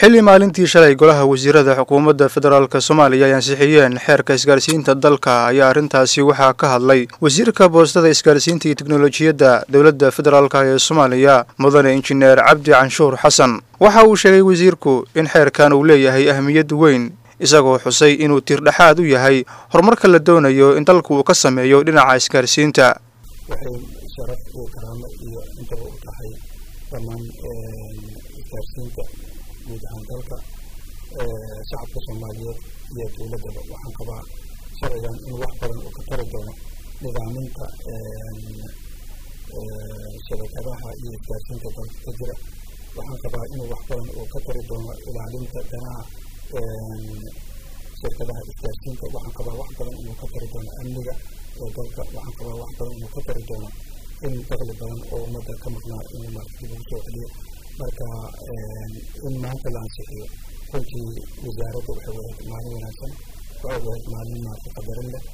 xilli maalintii shalay golaha wasiirada xukuumadda federaalk soomaaliya ay ansixiyeen xeerka isgaarsiinta dalka ayaa arrintaasi waxaa ka hadlay wasiirka boostada isgaarsiinta iyo teknolojiyadda dowladda federaalk ee soomaaliya mudane injineer cabdi canshuur xasan waxa uu sheegay wasiirku in xeerkan uu leeyahay ahmiyad weyn isagoo xusay inuu tiirdhexaad u yahay horumarka la doonayo in dalku uu ka sameeyo dhinaca isgaarsiinta waxay sharaf iyo karaamo iyo intaba u tahay dhammaan isgaarsiinta guud ahaan dalka shacabka soomaaliyeed iyo dowladdaba waxaan qabaa sharcigan in wax badan uu ka tari doono nidaaminta shabakadaha iyo isgaarsiinta dalka ka jira waxaan qabaa inuu wax badan uu ka tari doono ilaalinta danaha shirkadaha isgaarsiinta waxaan qabaa wax badan inuu ka tari doono amniga ee dalka waxaan qabaa wax badan inuu ka tari doono in daqli badan oo ummadda ka maqnaa in markii lagu soo celiyo marka in maanta la ansixiyo runtii wasaaradda waxay wahayd maalin wanaagsan waxay wahayd maalin maarta qadarin leh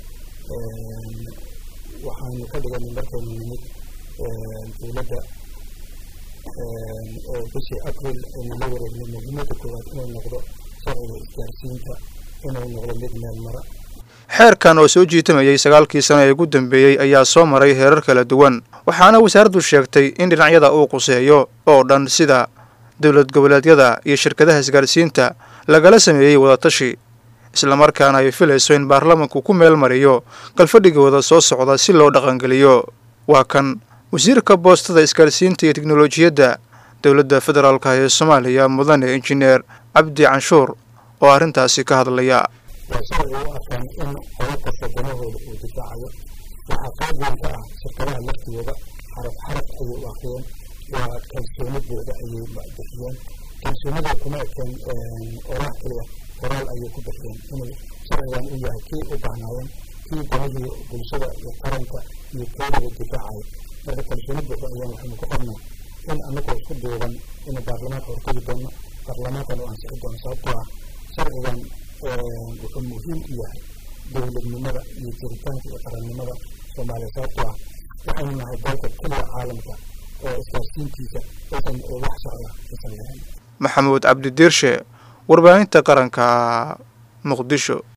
waxaanu ka dhiganay markaynu nimid dowladda bishii april aynu la wareegnay muhiimadda koowaad inuu noqdo sharciga isgaarsiinta inuu noqdo mid meel mara xeerkan oo soo jiitamayay sagaalkii sano ee ugu dambeeyey ayaa soo maray heerar kala duwan waxaana wasaaraddu sheegtay in dhinacyada uu quseeyo oo dhan sida dowlad goboleedyada iyo shirkadaha isgaarsiinta lagala sameeyey wadatashi islamarkaana ay filayso in baarlamanku ku meel mariyo galfadhigooda soo socda si loo dhaqangeliyo waa kan wasiirka boostada isgaarsiinta iyo teknolojiyadda dowladda federaalk ee soomaaliya mudane injineer cabdi canshuur oo arrintaasi ka hadlaya waa sharci u arkaan in qolo kasta danahooda uu difaacayo waxaa qayb weyn ka ah shirkadaha laftigooda xaraf xaraf ayay u akriyeen waa kalsoonidooda ayay bixiyeen kalsoonida kuma ekeen oraah keliya qoraal ayay ku bixiyeen inuu sharcigan u yahay kii u baahnaayeen kii danihii bulshada iyo qaranka iyo koodaba difaacayo marka kalsooni buuxda ayaan waxaynu ku qabnaa in annagoo isku duuban inuu baarlamaanka hortegi doono baarlamaankan uu ansixi doono sababtoo ah sharcigan wuxuu muhiim u yahay dowladnimada iyo jiritaanka iyo qarannimada soomaaliya sababtoo ah waxaynu nahay dalka keliya caalamka oo isgaarsiintiisa aysan wax socda aysan lahayn maxamuud cabdi diirshe warbaahinta qaranka muqdisho